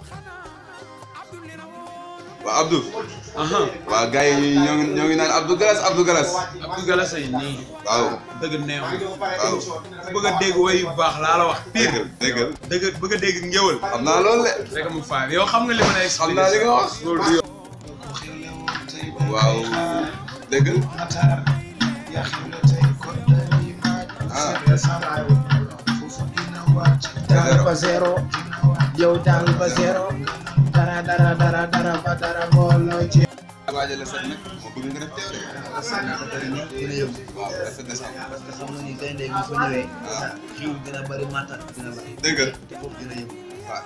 waa Abdou. aha waa gars yi ñoo ngi ñoo ngi naan Abdou Galas Abdou Galas. Abdou Galas ay nii waaw dëgg neew waaw. ku bëgg a dégg way yu baax laa la wax pire déggal déggal dëgg bëgg a dégg ngéwal xam naa loolu de. rek mu faay yow xam nga li ma lay xam naa li nga wax. loolu du yow waaw déggal. ah jàng ba zéro yow jàng ba zéro dara dara dara dara ba dara booloo ci waajal la set nag moo bëgg nga def teew de. waaw rafet na sax. parce que xam nga ni gaynde bi fa ñëwee ah xiiw dina bëri màttat dina bëri déggal. te foofu dina yëngu waaw.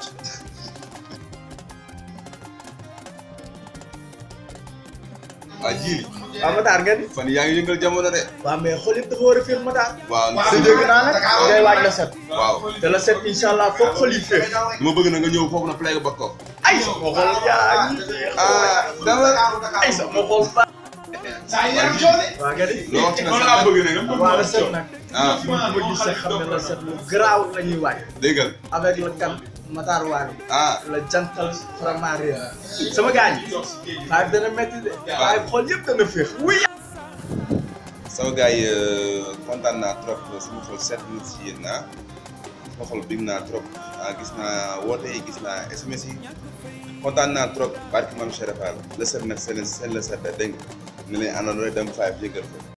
waa jiili. waaw Matar ngeen fan yaa ngi yëngal jamono de. waaw mais xool yëpp dafa war a féex Matar waaw te dégg naa nag ngay waaj la set waaw. te la set incha allah foog xol yi féex dama bëgg na nga ñëw foofu na play ba ko. ay sama xol yaa ngi féex ah dama. ay sama xol ba waa nga di loo wax ci na sax bëgg na nga. waa la set nag ah fi mu ko gisee xam ne la set lu garaaw la ñuy waaj déggal. avec le kan Matar Wali ah la jantal vraiment réer sama gars yi waaye dana métti de waaye xol yëpp dana féex wuy sama gars yi kontaan naa trop sama xol seet na si yéen ah sama xol bég naa trop ah gis naa woote yi gis naa SMS yi kontaan naa trop barki maam Cheikh Fall la set nag seen seen la set dégg nga ne leen àndandoo dem five yëgal ko